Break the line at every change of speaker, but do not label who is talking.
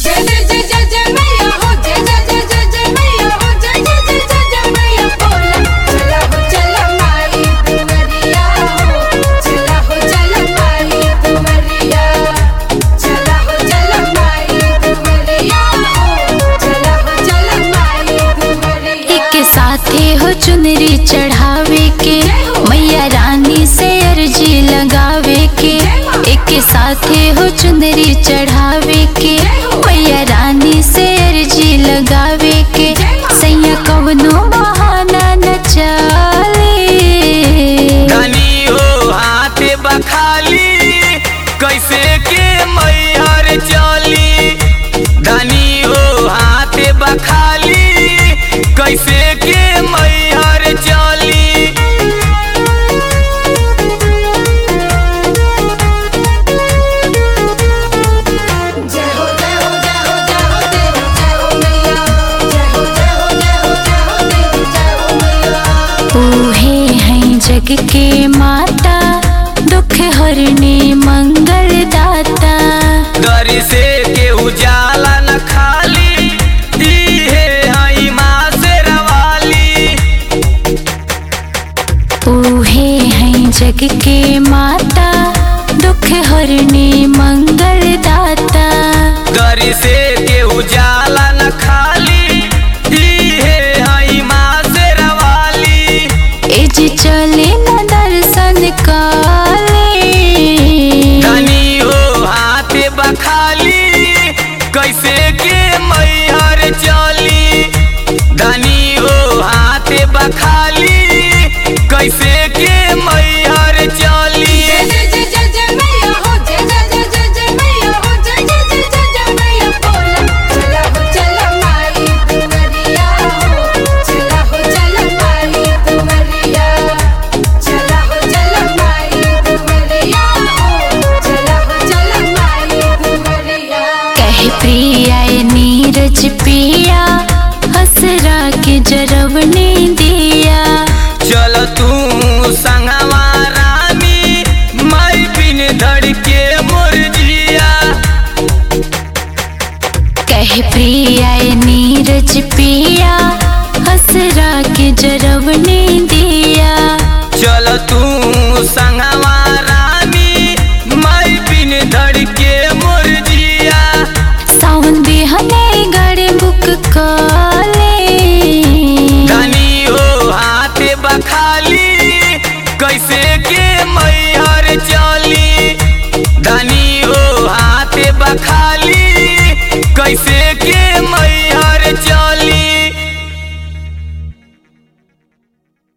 जय जय जय जय जय मैया हो जय जय जय जय जय मैया हो जय जय जय जय जय मैया बोला चला हो चला माई दुवरिया हो चला हो चला माई दुवरिया चला हो चला माई दुवरिया हो चला हो चला माई दुवरिया
एक साथे हो चुनरी चढ़ावे के मैया रानी से अर्जी लगावे के एक साथे हो चुनरी चढ़ावे के मैया रानी से अर्जी लगावे के सैया कवनो बहाना न चले
धनी हो हाथ बखाली कैसे के मैहर चली धनी हो हाथ बखाली कैसे के मैहर चली
जय हो जय हो जय हो जय हो देवी जय हो मैया जय हो जय हो जय हो जय हो देवी जय हो मैया
ऊहे हैं जग के माता दुख हरने मंगल दाता
दर से के उजाला न खाली दीहे हई माँ से रवाली
ऊहे हैं जग के माता दुख हरने मंगल दाता
दर से के उजाला न खाली दीहे हई माँ से रवाली
एज चले न दर्शन काले
धनी हो हाथ बखाली कैसे के मैहर चली धनी हो हाथ बखाली कैसे के मैहर चली
जय जय जय जय जय मैया हो जय जय जय जय जय मैया हो जय जय जय जय जय मैया बोला चला हो चला माई दुवरिया हो चला हो चला माई दुवरिया चला हो चला माई दुवरिया हो चला हो चला माई दुवरिया
कह प्रिया नीरज पिया हसरा के जरवने दिया
चल तू संगवा रानी माई बिन धड़ के मोर जिया
कह प्रिया नीरज पिया हसरा के जरवने दिया
चल तू संगवा रानी माई बिन धड़ के मोर जिया
सावन बिहने गड़े बुक काले
धनी हो हाथ बखाली कैसे के मैहर चली धनी हो हाथ बखाली कैसे के मै